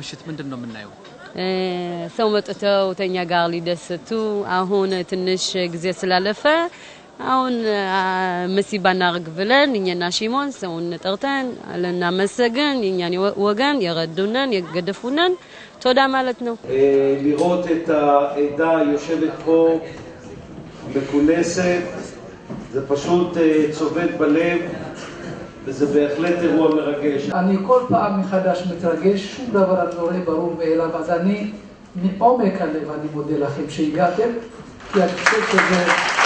ምሽት ምንድን ነው የምናየው? ሰው መጥተው ተኛ ጋር ሊደሰቱ አሁን ትንሽ ጊዜ ስላለፈ አሁን መሲባ እናርግ ብለን እኛና ሽሞን ሰውን ጠርተን ልናመሰግን የእኛን ወገን የረዱንን የገደፉንን תודה ማለት ነው። לראות את העדה יושבת פה מכונסת, זה פשוט צובט בלב, וזה בהחלט אירוע מרגש. אני כל פעם מחדש מתרגש, שום דבר אני לא רואה ברור מאליו, אז אני מעומק הלב אני מודה לכם שהגעתם, כי אני חושב שזה...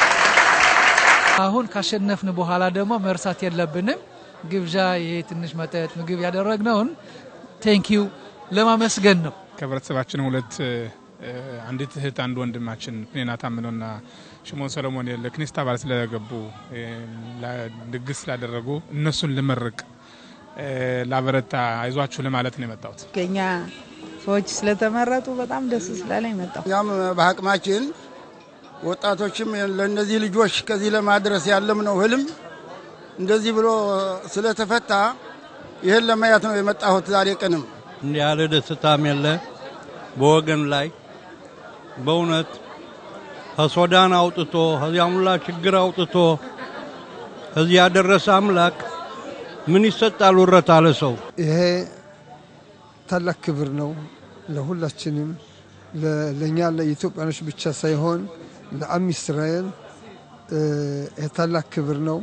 አሁን ካሸነፍን በኋላ ደግሞ መርሳት የለብንም። ግብዣ ይሄ ትንሽ መጠጥ ምግብ ያደረግነውን ቴንኪዩ ለማመስገን ነው። ከህብረተሰባችን ሁለት አንዲት እህት አንድ ወንድማችን ፕኔና ታምኖና ሽሞን ሰሎሞን ለክኒስታ ባል ስለገቡ ድግስ ስላደረጉ እነሱን ልመርቅ ላበረታ አይዟችሁ ለማለት ነው የመጣሁት። ከኛ ሰዎች ስለተመረጡ በጣም ደስ ስላለኝ መጣሁ። እኛም በአቅማችን ወጣቶችም ለእነዚህ ልጆች ከዚህ ለማድረስ ያለምነው ህልም እንደዚህ ብሎ ስለተፈታ ይህን ለማየት ነው የመጣሁት ዛሬ ቀንም እንዲህ ያለ ደስታም የለ በወገን ላይ በእውነት ከሱዳን አውጥቶ ከዚያ ሁላ ችግር አውጥቶ ከዚህ ያደረሰ አምላክ ምን ይሰጣል ውረታ ለሰው? ይሄ ታላቅ ክብር ነው ለሁላችንም፣ ለእኛ ለኢትዮጵያኖች ብቻ ሳይሆን ለአም እስራኤል ይሄ ታላቅ ክብር ነው።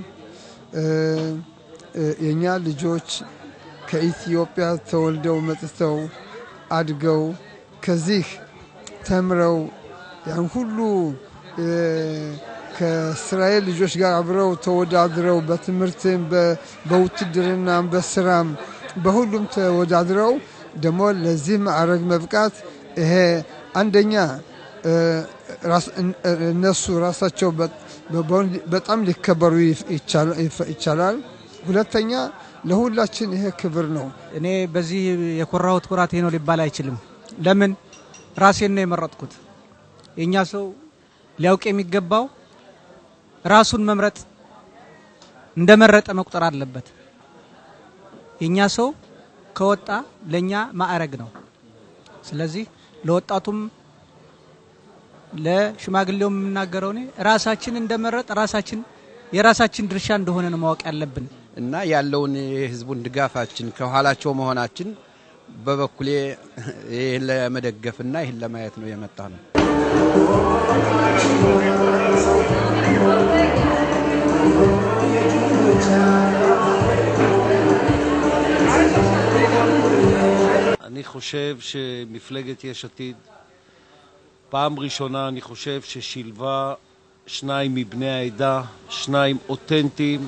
የእኛ ልጆች ከኢትዮጵያ ተወልደው መጥተው አድገው ከዚህ ተምረው ያን ሁሉ ከእስራኤል ልጆች ጋር አብረው ተወዳድረው በትምህርትም በውትድርናም በስራም በሁሉም ተወዳድረው ደግሞ ለዚህ ማዕረግ መብቃት ይሄ አንደኛ እነሱ ራሳቸው በጣም ሊከበሩ ይቻላል። ሁለተኛ ለሁላችን ይሄ ክብር ነው። እኔ በዚህ የኮራሁት ኩራቴ ነው ሊባል አይችልም። ለምን ራሴን ነው የመረጥኩት። የእኛ ሰው ሊያውቅ የሚገባው ራሱን መምረጥ እንደመረጠ መቁጠር አለበት። የእኛ ሰው ከወጣ ለእኛ ማዕረግ ነው። ስለዚህ ለወጣቱም ለሽማግሌውም የምናገረው እኔ ራሳችን እንደመረጥ ራሳችን የራሳችን ድርሻ እንደሆነ ነው ማወቅ ያለብን እና ያለውን የህዝቡን ድጋፋችን ከኋላቸው መሆናችን በበኩሌ ይህን ለመደገፍና ይህን ለማየት ነው የመጣ ነው። אני חושב שמפלגת יש עתיד, פעם ראשונה אני חושב ששילבה שניים מבני העדה, שניים אותנטיים,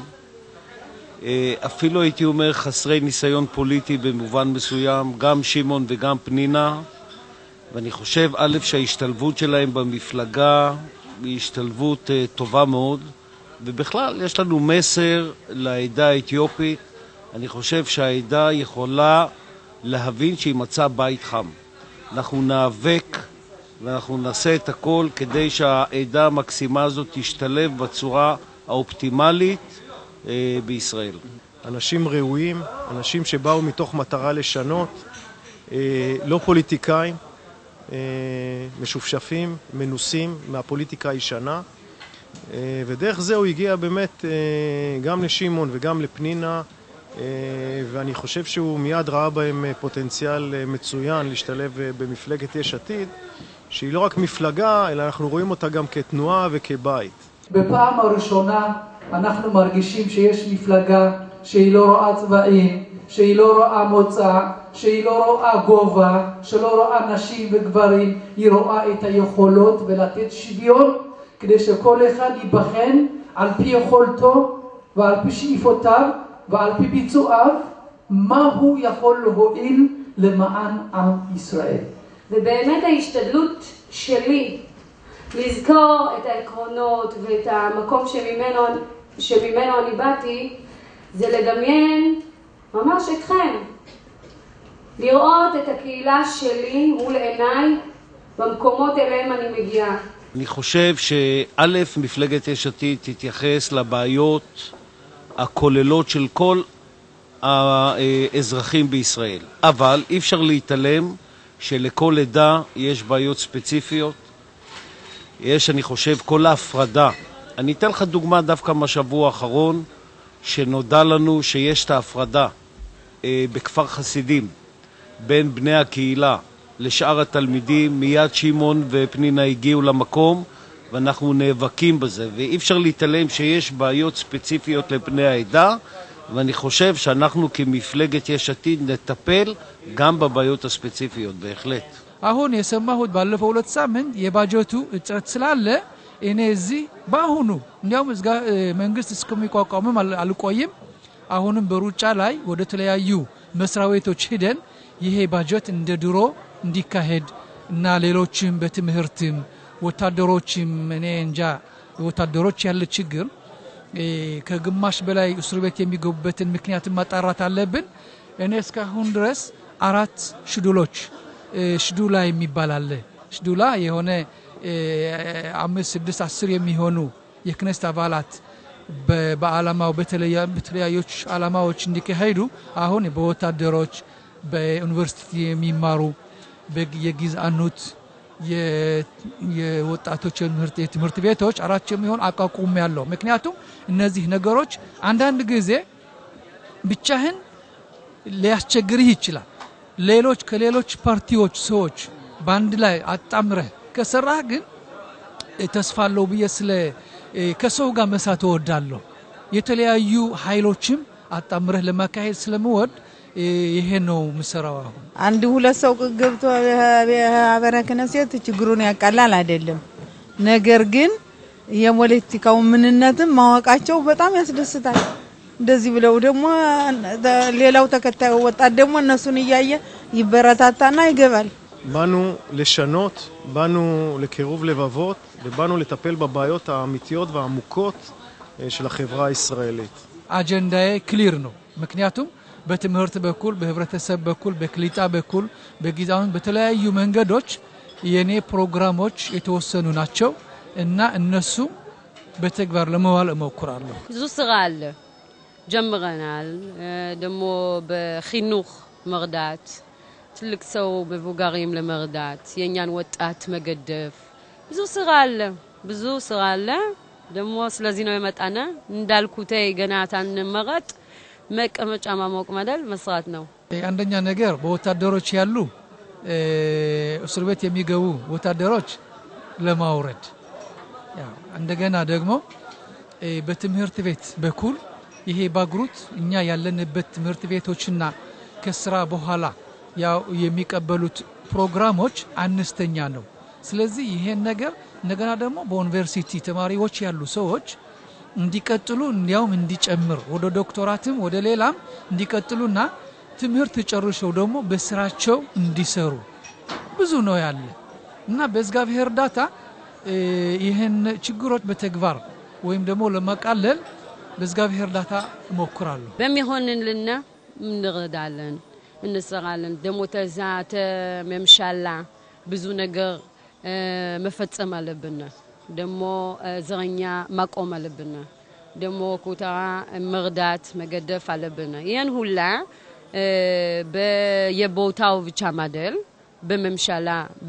אפילו הייתי אומר חסרי ניסיון פוליטי במובן מסוים, גם שמעון וגם פנינה, ואני חושב, א', שההשתלבות שלהם במפלגה היא השתלבות טובה מאוד, ובכלל יש לנו מסר לעדה האתיופית. אני חושב שהעדה יכולה להבין שהיא מצאה בית חם. אנחנו ניאבק ואנחנו נעשה את הכל כדי שהעדה המקסימה הזאת תשתלב בצורה האופטימלית אה, בישראל. אנשים ראויים, אנשים שבאו מתוך מטרה לשנות, אה, לא פוליטיקאים, אה, משופשפים, מנוסים מהפוליטיקה הישנה, אה, ודרך זה הוא הגיע באמת אה, גם לשמעון וגם לפנינה, אה, ואני חושב שהוא מיד ראה בהם פוטנציאל אה, מצוין להשתלב אה, במפלגת יש עתיד, שהיא לא רק מפלגה, אלא אנחנו רואים אותה גם כתנועה וכבית. בפעם הראשונה אנחנו מרגישים שיש מפלגה שהיא לא רואה צבעים, שהיא לא רואה מוצא, שהיא לא רואה גובה, שלא רואה נשים וגברים, היא רואה את היכולות ולתת שוויון כדי שכל אחד ייבחן על פי יכולתו ועל פי שאיפותיו ועל פי ביצועיו, מה הוא יכול להועיל למען עם ישראל. ובאמת ההשתדלות שלי לזכור את העקרונות ואת המקום שממנו, שממנו אני באתי, זה לדמיין ממש אתכם. לראות את הקהילה שלי מול עיניי במקומות אליהם אני מגיעה. אני חושב שא', מפלגת יש עתיד תתייחס לבעיות הכוללות של כל האזרחים בישראל, אבל אי אפשר להתעלם שלכל עדה יש בעיות ספציפיות. יש, אני חושב, כל ההפרדה. אני אתן לך דוגמה דווקא מהשבוע האחרון, שנודע לנו שיש את ההפרדה אה, בכפר חסידים בין בני הקהילה לשאר התלמידים. מיד שמעון ופנינה הגיעו למקום ואנחנו נאבקים בזה, ואי אפשר להתעלם שיש בעיות ספציפיות לבני העדה, ואני חושב שאנחנו כמפלגת יש עתיד נטפל גם בבעיות הספציפיות, בהחלט. አሁን የሰማሁት ባለፈው ሁለት ሳምንት የባጀቱ እጥረት ስላለ እኔ እዚህ በአሁኑ እንዲያውም እዝጋ መንግስት እስከሚቋቋምም አል- አልቆይም። አሁንም በሩጫ ላይ ወደ ተለያዩ መስሪያ ቤቶች ሂደን ይሄ ባጀት እንደ ድሮ እንዲካሄድ እና ሌሎችም በትምህርትም ወታደሮችም እኔ እንጃ ወታደሮች ያለ ችግር እ፣ ከግማሽ በላይ እስር ቤት የሚገቡበትን ምክንያትን ማጣራት አለብን። እኔ እስካሁን ድረስ አራት ሽዱሎች እ፣ ሽዱላ የሚባል አለ። ሽዱላ የሆነ እ፣ አምስት ስድስት አስር የሚሆኑ የክነስት አባላት በ- በዓላማው በተለያ- በተለያዮች ዓላማዎች እንዲካሄዱ አሁን በወታደሮች በዩኒቨርሲቲ የሚማሩ በግ- የጊዛኖት የ- የወጣቶች የትምህርት የትምህርት ቤቶች አራት የሚሆን አቋቁም ያለው ምክንያቱም እነዚህ ነገሮች አንዳንድ ጊዜ ብቻህን ሊያስቸግርህ ይችላል። ሌሎች ከሌሎች ፓርቲዎች ሰዎች በአንድ ላይ አጣምረህ ከሰራህ ግን እ፣ ተስፋ አለው ብዬ ስለ እ፣ ከሰው ጋር መስራት እወዳለሁ። የተለያዩ ኃይሎችም አጣምረህ ለማካሄድ ስለምወድ እ፣ ይሄ ነው ምሰራው አሁን አንድ ሁለት ሰው ገብቶ ሀበረ ክህነት ችግሩን ያቃላል አይደለም። ነገር ግን የፖለቲካው ምንነትም ማወቃቸው በጣም ያስደስታል። እንደዚህ ብለው ደግሞ ሌላው ተከታዩ ወጣት ደግሞ እነሱን እያየ ይበረታታና ይገባል። באנו לשנות, באנו לקירוב לבבות ובאנו לטפל בבעיות האמיתיות והעמוקות אה, של החברה הישראלית. አጀንዳዬ ክሊር ነው። ምክንያቱም በትምህርት በኩል በህብረተሰብ በኩል በክሊጣ በኩል በጊዜውን በተለያዩ መንገዶች የኔ ፕሮግራሞች የተወሰኑ ናቸው እና እነሱ በተግባር ለመዋል እሞክራለሁ። ብዙ ስራ አለ ጀምረናል። እ፣ ደግሞ በሂኑክ መርዳት፣ ትልቅ ሰው מבוגרים ለመርዳት፣ የእኛን ወጣት መገደፍ፣ ብዙ ስራ አለ፣ ብዙ ስራ አለ። ደግሞ ስለዚህ ነው የመጣነ እንዳልኩቴ ገና ታንመረጥ መቀመጫ ማሞቅ መደል መስራት ነው። አንደኛ ነገር በወታደሮች ያሉ እ፣ እስር ቤት የሚገቡ ወታደሮች ለማውረድ ያው እንደገና ደግሞ እ፣ በትምህርት ቤት በኩል ይሄ ባግሩት እኛ ያለንበት ትምህርት ቤቶችና ከስራ በኋላ ያው የሚቀበሉት ፕሮግራሞች አነስተኛ ነው። ስለዚህ ይሄን ነገር እንደገና ደግሞ በዩኒቨርሲቲ ተማሪዎች ያሉ ሰዎች እንዲቀጥሉ እንዲያውም እንዲጨምር ወደ ዶክተራትም ወደ ሌላም እንዲቀጥሉና ትምህርት ጨርሰው ደግሞ በስራቸው እንዲሰሩ ብዙ ነው ያለ እና በእግዚአብሔር እርዳታ እ፣ ይህን ችግሮች በተግባር ወይም ደግሞ ለማቃለል በእግዚአብሔር እርዳታ እሞክራለሁ። በሚሆንልና እንረዳለን፣ እንሰራለን። ደግሞ ተዛ ተመምሻላ ብዙ ነገር እ፣ መፈጸም አለብን። ደግሞ እ፣ ዘረኛ ማቆም አለብን። ደግሞ ኩታራ መርዳት መገደፍ አለብን። ይህን ሁላ እ፣ በየቦታው ብቻ ማደል በመምሻላ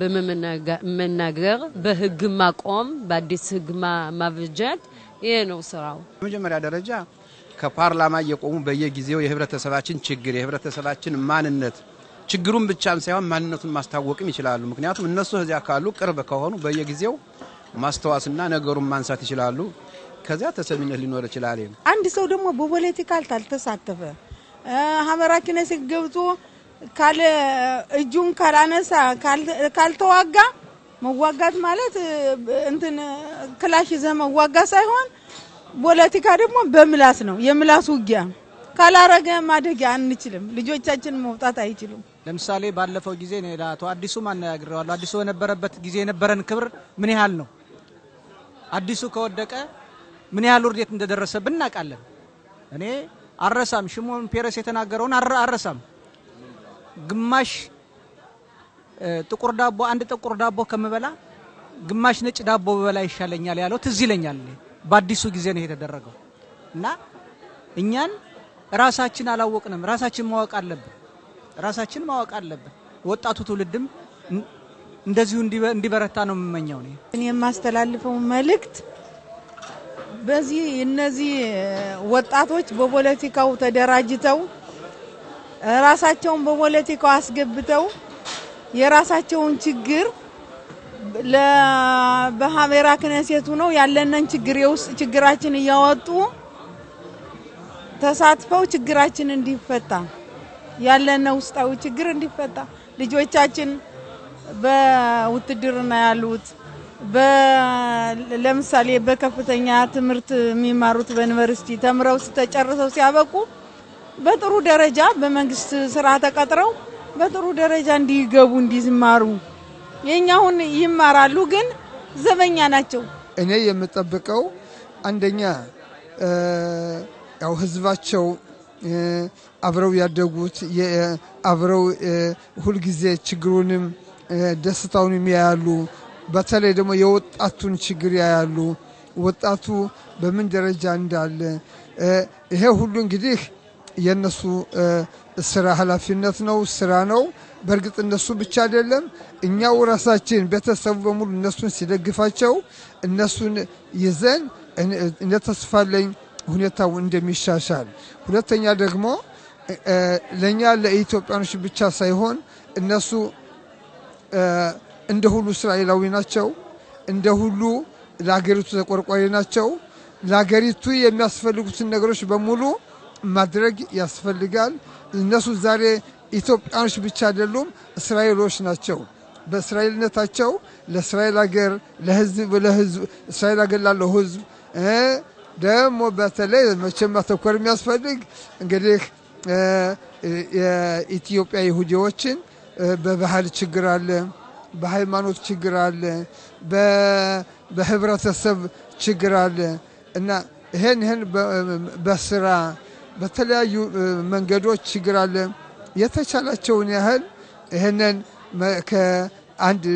በመናገር በህግ ማቆም በአዲስ ህግ ማ- ማበጀት ይሄ ነው ስራው። በመጀመሪያ ደረጃ ከፓርላማ እየቆሙ በየጊዜው የህብረተሰባችን ችግር የህብረተሰባችን ማንነት ችግሩን ብቻም ሳይሆን ማንነቱን ማስታወቅም ይችላሉ። ምክንያቱም እነሱ እዚያ ካሉ ቅርብ ከሆኑ በየጊዜው ማስታወስና ነገሩን ማንሳት ይችላሉ። ከዚያ ተሰሚነት ሊኖር ይችላል። አንድ ሰው ደግሞ በፖለቲካ ካልተሳተፈ እ፣ ሀበራ ክህነት ገብቶ ካለ እጁን ካላነሳ ካል- ካልተዋጋ መዋጋት ማለት እ፣ እንትን ክላሽ ይዘህ መዋጋት ሳይሆን ፖለቲካ ደግሞ በምላስ ነው። የምላስ ውጊያ ካላረገ ማደግ አንችልም። ልጆቻችን መውጣት አይችሉም። ለምሳሌ ባለፈው ጊዜ እኔ ለአቶ አዲሱ አነጋግሬዋለሁ። አዲሱ በነበረበት ጊዜ የነበረን ክብር ምን ያህል ነው? አዲሱ ከወደቀ ምን ያህል ውርደት እንደደረሰብን እናውቃለን። እኔ አረሳም፣ ሽሞን ፔረስ የተናገረውን አረ- አረሳም። ግማሽ እ፣ ጥቁር ዳቦ አንድ ጥቁር ዳቦ ከምበላ ግማሽ ነጭ ዳቦ በበላ ይሻለኛል ያለው ትዝ ይለኛል። እኔ በአዲሱ ጊዜ ነው የተደረገው እና እኛን ራሳችን አላወቅንም። ራሳችን ማወቅ አለብን። ራሳችን ማወቅ አለብን። ወጣቱ ትውልድም እንደዚሁ እንዲበረታ ነው የምመኘው። እኔ የማስተላልፈው መልእክት በዚህ እነዚህ ወጣቶች በፖለቲካው ተደራጅተው ራሳቸውን በፖለቲካው አስገብተው የራሳቸውን ችግር በሀሜራ ክነሴቱ ነው ያለንን ችግር የውስጥ ችግራችን እያወጡ ተሳትፈው ችግራችን እንዲፈታ ያለን ውስጣዊ ችግር እንዲፈታ ልጆቻችን በውትድርና ያሉት ለምሳሌ በከፍተኛ ትምህርት የሚማሩት በዩኒቨርሲቲ ተምረው ተጨርሰው ሲያበቁ በጥሩ ደረጃ በመንግስት ስራ ተቀጥረው በጥሩ ደረጃ እንዲገቡ እንዲማሩ የኛ አሁን ይማራሉ፣ ግን ዘበኛ ናቸው። እኔ የምጠብቀው አንደኛ ያው ህዝባቸው አብረው ያደጉት አብረው ሁልጊዜ ችግሩንም ደስታውንም ያያሉ። በተለይ ደግሞ የወጣቱን ችግር ያያሉ። ወጣቱ በምን ደረጃ እንዳለ ይሄ ሁሉ እንግዲህ የነሱ ስራ ኃላፊነት ነው፣ ስራ ነው። በእርግጥ እነሱ ብቻ አይደለም፣ እኛው ራሳችን ቤተሰቡ በሙሉ እነሱን ሲደግፋቸው እነሱን ይዘን እንደ ተስፋለኝ ሁኔታው እንደሚሻሻል። ሁለተኛ ደግሞ ለእኛ ለኢትዮጵያኖች ብቻ ሳይሆን እነሱ እንደ ሁሉ እስራኤላዊ ናቸው። እንደ ሁሉ ለሀገሪቱ ተቆርቋሪ ናቸው። ለሀገሪቱ የሚያስፈልጉትን ነገሮች በሙሉ ማድረግ ያስፈልጋል። እነሱ ዛሬ ኢትዮጵያኖች ብቻ አይደሉም፣ እስራኤሎች ናቸው። በእስራኤልነታቸው ለእስራኤል ሀገር ለህዝብ ለህዝብ እስራኤል ሀገር ላለው ህዝብ ደግሞ በተለይ መቼም ማተኮር የሚያስፈልግ እንግዲህ የኢትዮጵያ ይሁዲዎችን በባህል ችግር አለ፣ በሃይማኖት ችግር አለ፣ በህብረተሰብ ችግር አለ እና ይህን ይህን በስራ በተለያዩ መንገዶች ችግር አለ። የተቻላቸውን ያህል ይህንን ከአንድ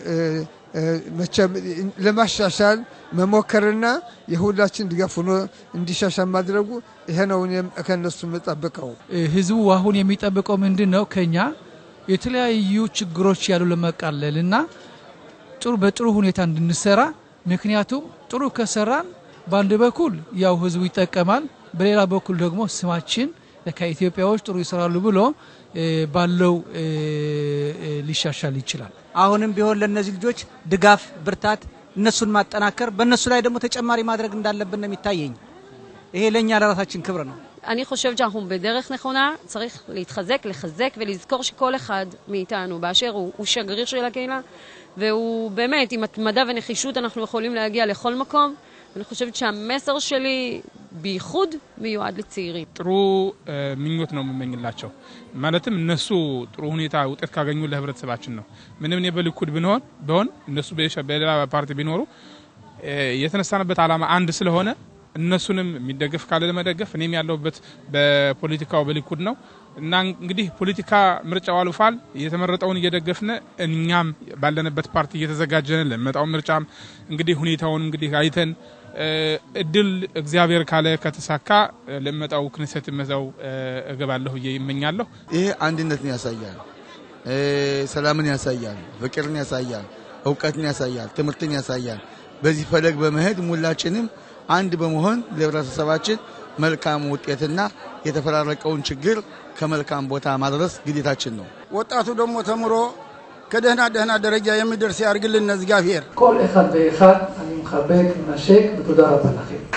መቼም ለማሻሻል መሞከርና የሁላችን ድጋፍ ሆኖ እንዲሻሻል ማድረጉ ይሄ ነው እኔም ከእነሱ የምጠብቀው። ህዝቡ አሁን የሚጠብቀው ምንድን ነው? ከኛ የተለያዩ ችግሮች ያሉ ለመቃለል እና ጥሩ በጥሩ ሁኔታ እንድንሰራ ምክንያቱም ጥሩ ከሰራን በአንድ በኩል ያው ህዝቡ ይጠቀማል፣ በሌላ በኩል ደግሞ ስማችን ከኢትዮጵያዎች ጥሩ ይሰራሉ ብሎ ባለው ሊሻሻል ይችላል። አሁንም ቢሆን ለእነዚህ ልጆች ድጋፍ፣ ብርታት፣ እነሱን ማጠናከር በእነሱ ላይ ደግሞ ተጨማሪ ማድረግ እንዳለብን ነው የሚታየኝ። ይሄ ለእኛ ለራሳችን ክብር ነው። אני חושבת שאנחנו בדרך נכונה, צריך להתחזק, לחזק ולזכור שכל אחד מאיתנו באשר הוא, הוא שגריר של הקהילה, והוא באמת, עם התמדה ונחישות אנחנו יכולים להגיע לכל מקום. אני חושבת שהמסר שלי בייחוד מיועד לצעירים. ጥሩ ምኞት ነው የምመኝላቸው። ማለትም እነሱ ጥሩ ሁኔታ ውጤት ካገኙ ለህብረተሰባችን ነው። ምንም እኔ በሊኩድ ብንሆን ቢሆን እነሱ በሌላ ፓርቲ ቢኖሩ የተነሳንበት ዓላማ አንድ ስለሆነ እነሱንም የሚደገፍ ካለ ለመደገፍ እኔም ያለሁበት በፖለቲካው በሊኩድ ነው እና እንግዲህ ፖለቲካ ምርጫው አልፏል። የተመረጠውን እየደገፍን እኛም ባለንበት ፓርቲ እየተዘጋጀን ለመጣው ምርጫም እንግዲህ ሁኔታውን እንግዲህ አይተን እድል እግዚአብሔር ካለ ከተሳካ ለመጣው ክነሰት መዛው እገባለሁ ብዬ ይመኛለሁ። ይሄ አንድነትን ያሳያል፣ ሰላምን ያሳያል፣ ፍቅርን ያሳያል፣ እውቀትን ያሳያል፣ ትምህርትን ያሳያል። በዚህ ፈለግ በመሄድ ሁላችንም አንድ በመሆን ለህብረተሰባችን መልካም ውጤትና የተፈራረቀውን ችግር ከመልካም ቦታ ማድረስ ግዴታችን ነው። ወጣቱ ደግሞ ተምሮ ከደህና ደህና ደረጃ የሚደርስ ያርግልን እግዚአብሔር። כל אחד ואחד אני מחבק, מנשק, ותודה רבה לכם.